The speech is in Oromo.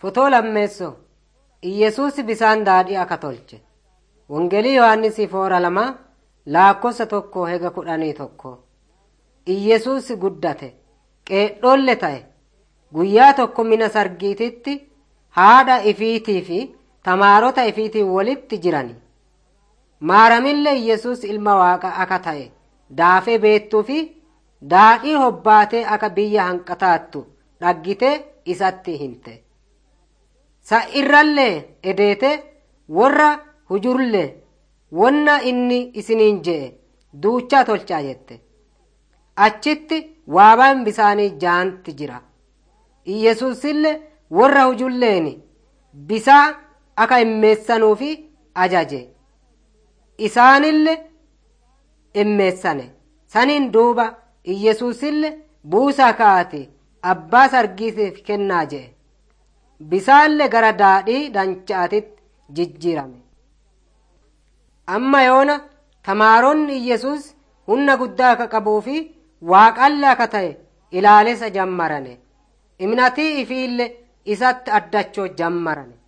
Fotoo lammeessoo Iyyesuus bisaan daadhii akka tolche. Wangeelii Yohaannisii foora lama laakkossa tokko hega kudhanii tokko. Iyyesuus guddate qeedhoolle ta'e guyyaa tokko mina sargiititti haadha ifiitii fi tamaarota ifiitii walitti jirani. Maaramillee Iyyesuus ilma waaqa akka ta'e daafee beettuu fi daadhii hobbaatee akka biyya hanqataattu dhaggite isatti himte. Sa'irrallee edeete warra hujurlee wonna inni isiniin je'e duuchaa tolchaa jette. Achitti waabaan bisaanii jaanti jira. Iyyesuusillee warra hujulleeni bisaa akka immeessanuufi ajaje. Isaanillee immeessane. Saniin duuba Iyyesuusillee buusaa kaa'ati abbaa sargiitiif kennaa je'e. Bisaallee gara daadhii danchaatitti jijjiirame. Amma yoona tamaaronni Iyyesuus humna guddaa akka qabuu fi waaqalla akka ta'e ilaalesa jammarane. Imnatii ifiillee isatti addachoo jammarane.